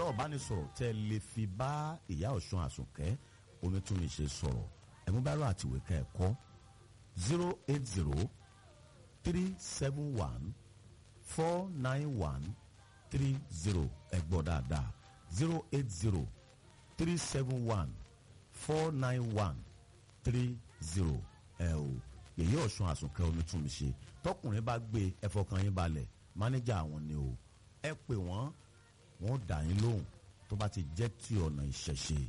ìbánisọ̀rọ̀ tẹ́ ẹ lè fi bá ìyá ọ̀ṣun àsùnkẹ́ onítúnmíṣe sọ̀rọ̀ ẹ̀mú bá rọ àtìwé ká ẹ̀ kọ́ zero eight zero three seven one four nine one three zero ẹ gbọ́ dáadáa zero eight zero three seven one four nine one three zero ẹ o yèyé ọ̀ṣun àsùnkẹ́ onítúnmíṣe tọkùnrin bá gbé ẹ fọkàn yín balẹ̀ mánéjà àwọn ni o ẹ pè wọ́n wọ́n dà yín lóhùn tó bá ti jẹ́ ti ọ̀nà ìṣẹ̀ṣe.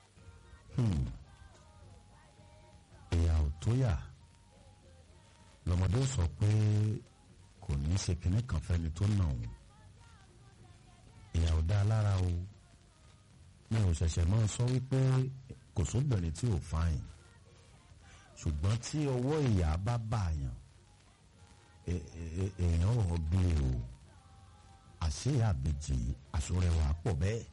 ìyá ò tó yà lọ́mọdé sọ pé kò ní í ṣe kinní kan fẹ́ni tó nà òun ìyá ò dá lára o mi ò ṣẹ̀ṣẹ̀ máa sọ wípé kò sóbìnrin tí ò fáyìn ṣùgbọ́n tí ọwọ́ ìyá bá bàyàn èèyàn ò gbé o àṣé àbèjì àṣọrẹwà pọ̀ bẹ́ẹ̀.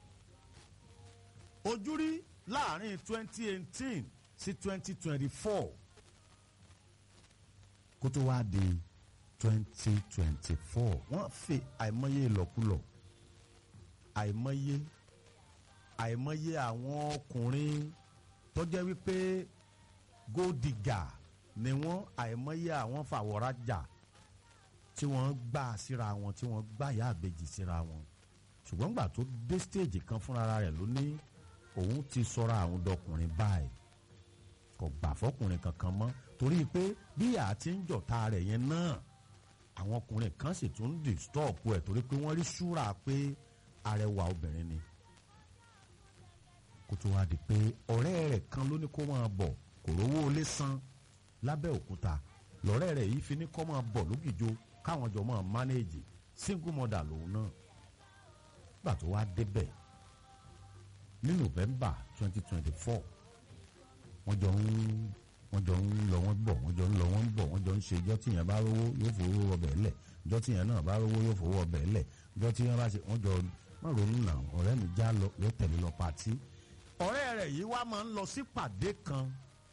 ojú rí láàrin twenty eighteen sí twenty twenty four kó tó wá di twenty twenty four wọ́n fi àìmọye ìlọ́kulọ̀ àìmọye àìmọye àwọn ọkùnrin tó jẹ́ wípé gódìgà ni wọ́n àìmọye àwọn fàwọ̀rajà tí wọ́n gbà síra wọn tí wọ́n gbà yá àbejì síra wọn ṣùgbọ́n gbà tó dé stéèjì kan fúnra rẹ̀ ló ní òun ti sọra àwọn dọkùnrin báyìí kò gbà fọkùnrin kankan mọ́ torí pé bí ìyá ti ń jọ̀ta rẹ̀ yẹn náà àwọn ọkùnrin kan sì tún ń dìstọ́ọ̀pù ẹ̀ torí pé wọ́n rí ṣúra pé arẹwà obìnrin ni kó tó wá di pé ọ̀rẹ́ rẹ̀ kan ló ní kó máa bọ̀ kò rówó lé san lábẹ́ òkúta lọ́rẹ́ rẹ̀ yìí fi ní kó máa bọ̀ lógìjó káwọn jọ máa mánéèjì single mother lòun náà gbà tó wá débẹ̀ ní november twenty twenty four wọ́n jọ ń wọ́n jọ ń lọ wọ́n bọ̀ wọ́n jọ ń lọ wọ́n bọ̀ wọ́n jọ ń ṣe ìjọ́ tíyẹn bá rówó yóò fowó ọbẹ̀ lẹ̀ ìjọ́ tíyẹn náà bá rówó yóò fowó ọbẹ̀ lẹ̀ ìjọ́ tíyẹn bá ṣe wọ́n jọ má ronú nà ọ̀rẹ́ mi já lọ yóò tẹ̀lé lọ pàtí. ọ̀rẹ́ rẹ̀ yìí wá máa ń lọ sí pàdé kan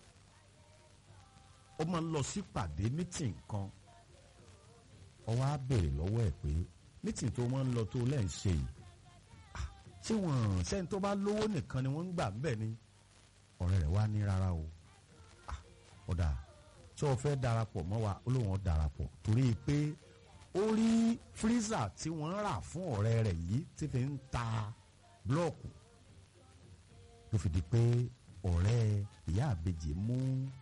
ó máa ń lọ sí pàdé mítìn kan ó wá béèrè lọ́wọ́ ẹ̀ pé mítìn tó máa ń lọ tó lẹ́ ń ṣe yìí ṣé wọ́n sẹ́ni tó bá lówó nìkan ni wọ́n ń gbà bẹ́ẹ̀ ni ọ̀rẹ́ rẹ̀ wá ní rárá o ọ̀dà tí o fẹ́ darapọ̀ mọ́ wa ó lóun darapọ̀ torí pé ó rí fírísà tí wọ́n rà fún ọ̀rẹ́ rẹ̀ yìí tí fi ń ta búlọ́ọ̀kù ló fi di pé ọ̀rẹ́ ìyá àbejì mú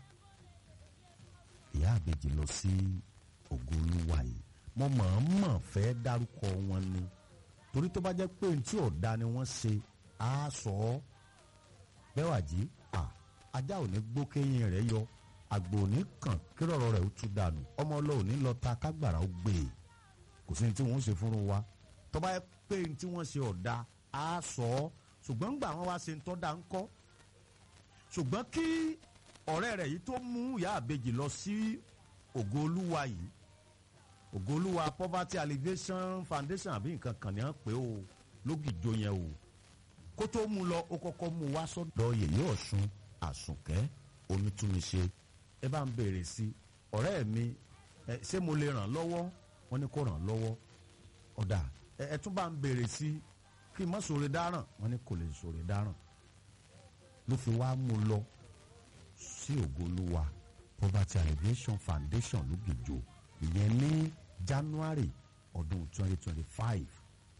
ìyá àbejì lọ sí ògolúwa yìí mo mọ̀ọ́mọ̀ fẹ́ dárúkọ wọn ni torí tó bá jẹ́ pé ní tí ọ̀dà ni wọ́n ṣe á sọ ọ́ bẹ́ẹ̀ wà jí ajá ò ní gbó kéyìn rẹ̀ yọ àgbò òní kàn kírọ̀rọ̀ rẹ̀ ó tú dànù ọmọ ọlọ́ọ̀ni lọ ta kágbàrá ó gbé e kò sí ní tí wọ́n ṣe fúnru wa tó bá yẹ pé ní tí wọ́n ṣe ọ̀dà á sọ ọ́ ṣùgbọ́n gbà wọ́n wá ṣe ń tọ́da ń kọ́ ṣùgbọ́n kí ọ̀rẹ́ rẹ̀ yìí tó mú ìyá àbejì lọ sí ògo olúwa yìí ògo olúwa poverty alleviation foundation àbí nǹkan kan ní à ń pè ó lógìjó yẹn o kó tó mú lọ ó kọ́kọ́ mú wá sọ́dọ̀ yèyé ọ̀ṣun àsùnkẹ́ onítúnṣe ẹ bá ń béèrè sí ọ̀rẹ́ mi ẹ ṣé mo lè ràn lọ́wọ́ wọ́n ní kó ràn lọ́wọ́ ọ̀dà ẹ ẹ tún bá ń béèrè sí kí n má sòrè dáràn wọ́n ní kò lè sòrè dáràn ló fi wá mú lọ sí ògolúwa poverty alleviation foundation lógìjò ìyẹn ní january ọdún twenty twenty five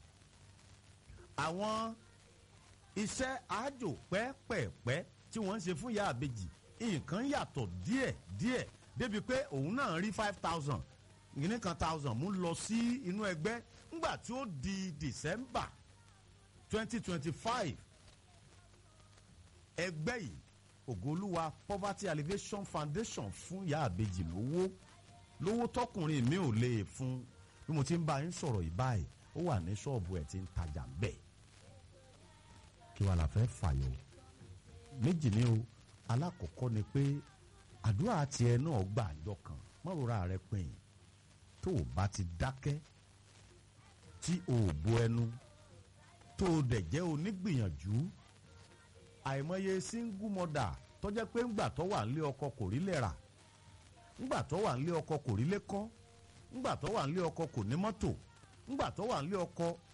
àwọn iṣẹ́ àjò pẹ́ẹ́pẹ́ẹ́pẹ́ tí wọ́n ń ṣe fún ìyá àbejì nǹkan yàtọ̀ díẹ̀ díẹ̀ débi pé òun náà rí five thousand ìní kan thousand mú lọ sí inú ẹgbẹ́ ńgbà tí ó di december twenty twenty five ẹgbẹ́ yìí ògolúwa poverty alleviation foundation fún ìyá àbejì lówó lówó tọkùnrin mi ò lè fún bí mo ti ń bá yín sọ̀rọ̀ yìí báyìí ó wà ní ṣọ́ọ̀bù ẹ̀ tí ń tajà bẹ́ẹ̀ kí wàá la fẹ́ fàyọ̀ méjì ni o alákọ̀ọ́kọ́ ni pé àdúrà tiẹ̀ náà gbà àjọ kan mọ́rora rẹ pin tó o bá ti dákẹ́ tí o ò bo ẹnu tó o dẹ̀ jẹ́ onígbìyànjú àìmọye single mother tó jẹ́ pé ńgbà tó wà nílé ọkọ kò rí lẹ̀ rà ńgbà tó wà nílé ọkọ kò rí lé kọ́ ńgbà tó wà nílé ọkọ kò ní mọ́tò ńgbà tó wà nílé ọkọ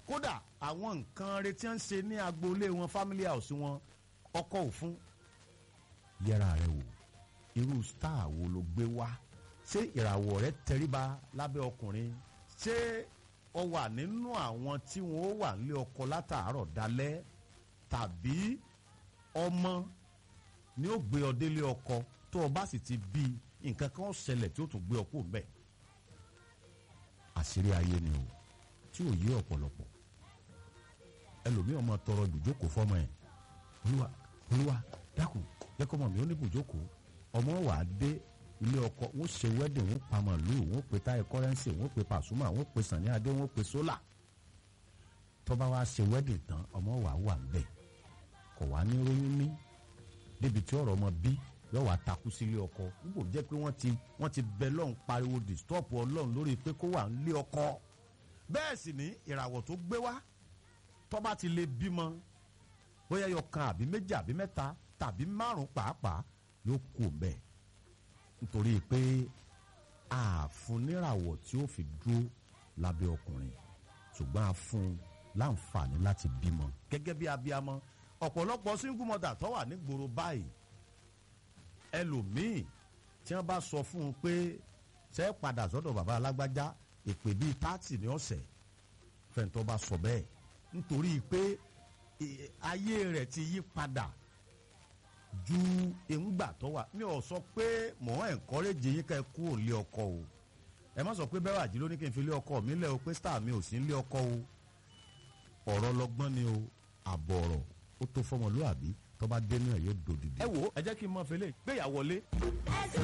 kódà àwọn nǹkan retí ń ṣe ní agboolé wọn family house wọn ọkọ òfun yẹra rẹ wò irú star wo ló gbé wá ṣé ìràwọ̀ rẹ tẹríba lábẹ́ ọkùnrin ṣé ọ wà nínú àwọn tí wọn ó wà nílé ọkọ látàárọ̀ dalẹ́ tàbí ọmọ ni ó gbé ọ délé ọkọ tó o bá sì ti bí nǹkan kan ó ṣẹlẹ̀ tí ó tún gbé ọ kúrò bẹ́ẹ̀ àṣírí ayé ni o tí ò yé ọ̀pọ̀lọpọ̀ ẹlòmíì ọmọ tọrọ ibùjókòó fọmọ ẹ olúwa olúwa dákun jẹ́kọ́ mọ̀ mí ó ní ibùjókòó ọmọ wà á dé ilé ọkọ wọn ṣe wedding wọn pa màlúù wọn pe táyà kọ́rẹ́nsì wọn pe pàṣúmà wọn pe sànni adé wọn pe sólà tọ́ba wa ṣe wedding tán ọmọ wà wà ń bẹ̀ kọ̀ wá ní róyún ní débi tí ọ̀rọ̀ ọmọ bí yóò wá takú sílé ọkọ nígbò jẹ́ pé wọ́n ti wọ́n ti bẹ lọ́hùn pariwo disturb ọlọ́run lórí pé kó wà nílé ọkọ bẹ́ẹ̀ sì ní ìràwọ̀ tó gbé wá tọ́ba ti lè bímọ bóyá yọ kan àbí méjì àbí mẹ́ta tàbí márùn pàápàá yóò kú bẹ́ẹ̀ nítorí pé àfúníràwọ̀ tí ó fi dúró lábẹ́ ọkùnrin ṣùgbọ́n a fún un láǹfààní láti bímọ gẹ́gẹ́ bí abiyamọ ọ̀pọ̀lọpọ̀ single mother tó wà nígboro báyìí ẹlòmíì tí wọ́n bá sọ fún un pé ṣe é padà sọ́dọ̀ bàbá alágbájá èpè bíi tààtì ní ọ̀sẹ̀ fẹ̀ǹtọ́ bá sọ bẹ́ẹ̀ nítorí pé ayé rẹ̀ ti yí padà ju èròǹgbà tó wà mi ò sọ pé mò ń encourage yín ká ẹ kú òlé ọkọ o ẹ má sọ pé bẹ́ẹ̀ wàjí ló ní kí n fi lé ọkọ mi lẹ̀ o pé star mi ò sí ń lé ọkọ o ọ̀rọ̀ lọ́gbọ́n ni o àbọ̀ ọ̀rọ̀ ó tó fọmọlúàbí tó bá dénú ẹ̀ yóò dòdìdì. ẹ wo ẹ jẹ́ kí n mọ fẹlẹ́ gbéyàwó lé.